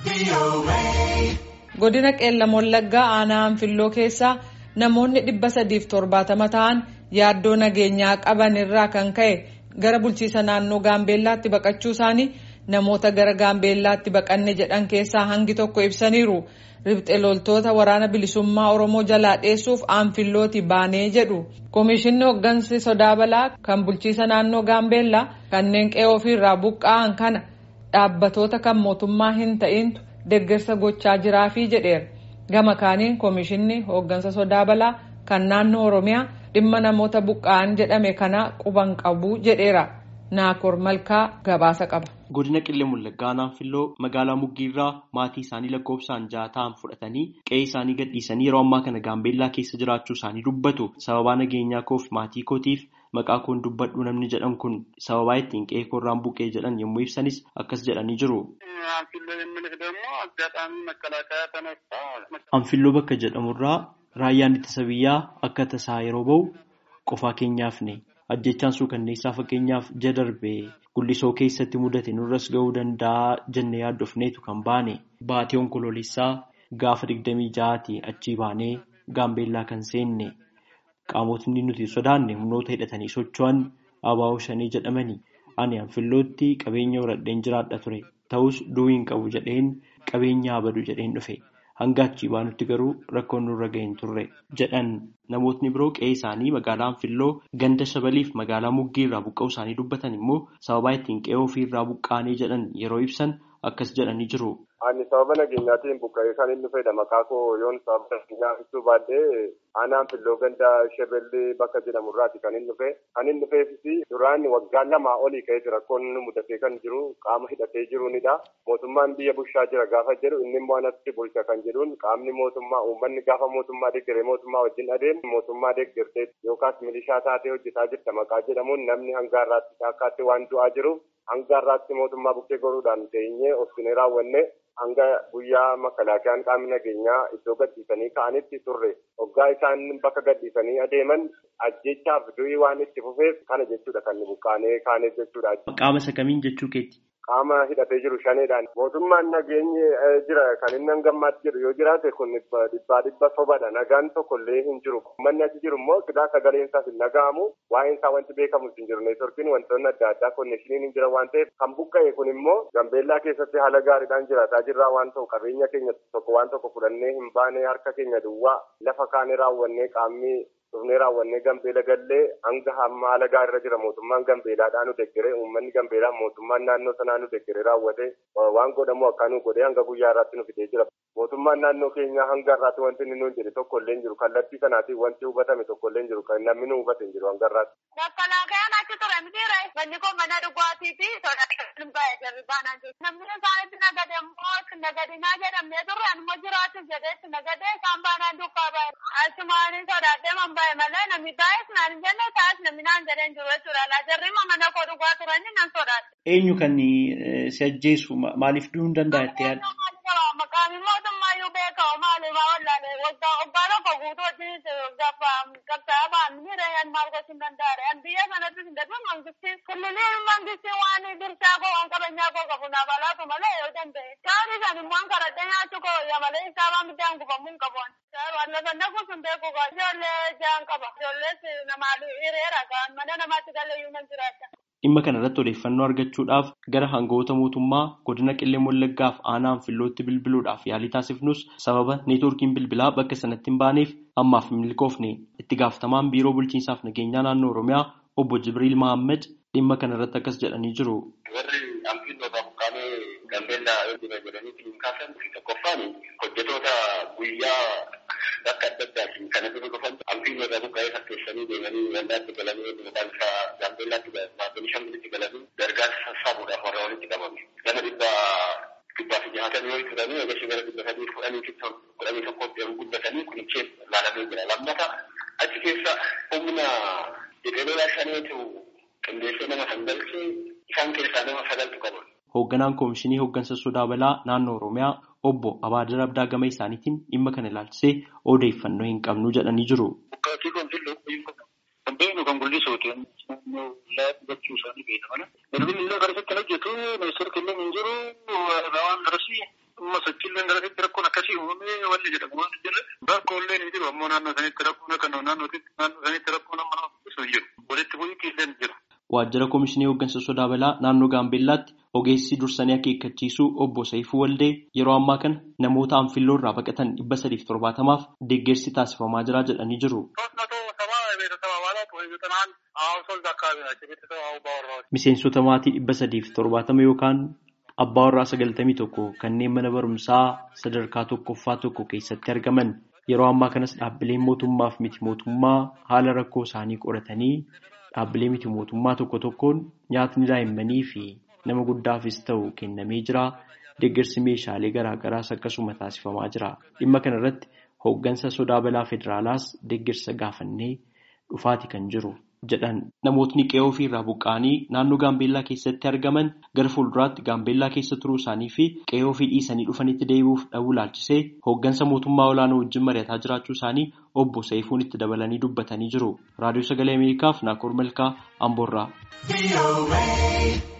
godina qeellam wallaggaa aanaa anfilloo keessaa namoonni dhibba sadiif torbaatama ta'an yaaddoo nageenyaa qaban irraa kan ka'e gara bulchiisa naannoo gaambeellaatti baqachuu isaanii namoota gara gaambeellaatti baqanne jedhan keessaa hangi tokko ibsaniiru ribxe loltoota waraana bilisummaa oromoo jalaa dheessuuf anfillooti baanee jedhu koomishinni hooggansi sodaa balaa kan bulchiisa naannoo gaambeellaa kanneen qe'ee ofiirraa buqqa'an kana dhaabbatoota kan mootummaa hin ta'intu deeggarsa gochaa jiraafii jedheera gama kaaniin koomishinni hooggansa sodaa balaa kan naannoo oromiyaa dhimma namoota buqqa'an jedhame kana quban qabu jedheera naakoor malkaa gabaasa qaba. godina qillee wallaggaa anfilloo magaalaa muggiirraa maatii isaanii lakkoofsaan ja'a ta'an fudhatanii qe'ee isaanii gadhiisanii yeroo ammaa kana gaambeellaa keessa jiraachuu isaanii dubbatu sababaa nageenyaa koof maatii kootiif maqaa koon dubbadhu namni jedhan kun sababaa ittiin qe'ee koorraan buqqee jedhan yommuu ibsanis akkas jedhanii jiru. anfilloo bakka jedhamurraa raayyaan ittisa biyyaa akka tasaa yeroo ba'u qofaa keenyaafne ajjechaan suukanneessaa fakkeenyaaf ja darbee gullisoo keessatti mudate nurras ga'uu danda'a jennee yaaddofneetu kan baane baatee onkoloolessaa gaafa digdamii ja'aati achii baanee gaambeellaa kan seenne qaamotni nuti sodaanne humnoota hidhatanii socho'an abaa'oo shanii jedhamani ani anfillootti qabeenya horadheen jiraadha ture ta'us du'uu hin qabu jedheen qabeenya abadu jedheen dhufe hanga achii baanutti garuu rakkoon nurra ga'een turre jedhan namootni biroo qe'ee isaanii magaalaa anfilloo ganda shabaliif magaalaa muggii irraa buqqa'uu isaanii dubbatan immoo sababaa ittiin qe'ee ofii irraa buqqaanee jedhan yeroo ibsan akkas jedhanii jiru. Ani sababa nageenyaatiin buqqa'ee kan inni dhufedha maqaa koo yoon sababa nageenyaa ibsuu baadhee aanaa anfilloo ganda shebellee bakka jedhamurraati kan inni dhufe kan inni dhufeefis duraan waggaa lamaa olii ka'ee rakkoon mudatee kan jiru qaama hidhatee jiruunidha mootummaan biyya bulchaa jira gaafa jedhu inni immoo anatti bulcha kan jedhuun qaamni mootummaa uummanni gaafa mootummaa deeggaree mootummaa wajjin adeemu mootummaa deeggartee yookaas milishaa taatee hojjetaa jirta maqaa jedhamuun namni hanga har'aatti shaakkaatti waan du'aa jiru hanga har'aatti mootummaa bukkee godhuudhaan teenyee obsinee raawwanne hanga guyyaa makalaakiyaan qaamni nageenyaa iddoo gadhiisanii ka'anitti turre hoggaa isaan bakka gadhiisanii adeeman ajjechaaf du'ii waan itti fufeef kana jechuudha kan buqqaanee kaaneef jechuudha. Qaama isa kamiin jechuu keetti? Qaama hidhatee jiru shaneedhaan mootummaan nageenyi jira kan inni hangammaatti jedhu yoo jiraate kun dhibbaa dhibba sobadha nagaan tokkollee hin jiru manni achi jiru immoo sidaa sagaleen isaas hin dhaga'amu waa'een isaa wanti beekamu hin jiru neetworkiin wantoonni adda addaa konneeshiniin hin jira waan ta'eef kan buqqa'e kun immoo gambeellaa keessatti haala gaariidhaan jiraataa jirraa waan ta'u qabeenya keenya tokko waan tokko fudhannee hin baane harka keenya duwwaa lafa kaanee raawwannee qaamni dhufnee raawwannee gambeela gallee hanga hamma haala gaariirra jira mootummaan gambeelaadhaan nu deggere uummanni gambeelaa mootummaan naannoo sanaa nu deggere raawwate waan godhamu akka nu godhee hanga guyyaa irraatti nu fidee jira mootummaan naannoo keenyaa hanga irraatti wanti inni nuun jedhe tokko illee hin jiru kallattii sanaatiin wanti hubatame tokko illee hin jiru kan namni nu hubate hin jiru hanga irraatti. Makalaakaan achi ture mitiire manni kun mana dhugaatii fi sodaa baay'ee jarri baanaan jiru. Namni isaanitti nagade immoo nagadinaa jedhamee turre anuma jiraachuuf jedheetti nagadee isaan baanaan dukkaa baay'ee. Achumaanii sodaadhee man baay'ee malee namni baay'ees naan hin jenne taa'es namni naan jedheen jiru jechuudha. Alaa jarri mana koo dhugaa turanii nan sodaadhe. Eenyu kan si ajjeesu maaliif du'uu hin danda'a jettee yaadda? Maqaan mootummaa iyyuu beekamu maaliif wallaalee waggaa waggaa tokko guutuu hojii qabxaa baanni reeyyan maal gochuu hin danda'are. Biyya sanatti hin darbe mangistiin kulliliin mangistiin waan dirsaa koo waan qabeenyaa koo qabu naaf alaatu malee yoo danda'e. Taa'anii san immoo karadhee nyaachuu koo yaa malee isaa waan biddaan gubamuu hin qabu. Lafanna kun sun beeku gaa ijoollee jaan qaba. Ijoollees namaa hiriira gaa mana namaatti galee iyyuu nan jiraata. Dhimma kana irratti odeeffannoo argachuudhaaf gara hangawoota mootummaa godina qillee wallaggaaf aanaa anfillootti bilbiluudhaaf yaalii taasifnus sababa neetwoorkiin bilbilaa bakka sanatti hin baaneef ammaaf milkoofne itti gaafatamaan biiroo bulchiinsaaf nageenyaa naannoo oromiyaa obbo Jibriil Mahammad dhimma kana irratti akkas jedhanii jiru. Warri anfilloota buqqaanee gambeellaa yoo jira jedhanii hin kaasan tokkoffaan hojjetoota guyyaa bakka adda addaatiin kana dura dhufan anfilloota buqqaa'ee fakkeessanii deemanii gandaatti galanii maqaan isaa gambeellaatti maatii shangulitti galanii gargaarsa sassaabuudhaaf warra walitti qabame. Gama dhibba dhibbaa fi jahatamii yoo turanii eegasii gara dhibba sadii fudhanii fi kudhanii tokkotti yeroo guddatanii kunichee laalamee jira. Lammata achi keessa humna jedheelolaa shaneetu qindeessee nama sangalchee isaan keessaa nama sagaltu qaban. Hoogganaan Koomishinii Hooggansa Sodaa Balaa Naannoo Oromiyaa obbo Abaadir Abdaa gama isaaniitiin dhimma kana ilaalchisee odeeffannoo hin qabnu jedhanii jiru. Bukkaatii kan fillu kan beeknu kan guddisuuti. Naannoo laafii gochuu isaanii beekna mana. Bilbilli illee gara isatti hojjetu ministeera kennan hin jiru waan darasii amma sochiileen galatti rakkoon akkasii uumamee wanni jedhamu waan jirre rakkoolee ni jiru ammoo naannoo sanitti rakkoon akka naannoo sanitti rakkoon amma nama hin jiru walitti bu'iitii illee ni jiru. Waajjira Komishinii Hooggansa Sodaa Balaa naannoo Gaambeellaatti ogeessi dursanii akeekkachiisuu obbo Saifuu Waldee yeroo ammaa kana namoota anfilloo irraa baqatan dhibba sadiif torbaatamaaf deeggarsi taasifamaa jira jedhanii jiru. Miseensota maatii dhibba sadiif torbaatama yookaan abbaa warraa sagaltamii tokko kanneen mana barumsaa sadarkaa tokkoffaa tokko keessatti argaman yeroo ammaa kanas dhaabbileen mootummaaf miti mootummaa haala rakkoo isaanii qoratanii dhaabbilee miti mootummaa tokko tokkoon nyaatni daa'immanii fi nama guddaafis ta'u kennamee jira. Deeggarsi meeshaalee garaagaraas akkasuma taasifamaa jira. Dhimma kana irratti hooggansa sodaa balaa federaalaas deeggarsa gaafannee dhufaati kan jiru jedhan namootni qe'ee ofiirraa buqqa'anii naannoo gaambeellaa keessatti argaman gara fuulduraatti gaambeellaa keessa turuu isaanii fi qe'ee ofii dhiisanii dhufanitti deebi'uuf dhabuu laalchisee hooggansa mootummaa olaanoo wajjin mari'ataa jiraachuu isaanii obbo Saifuun itti dabalanii dubbatanii jiru. Raadiyoo Sagalee Ameerikaaf Naakoor Malkaa Amboorraa.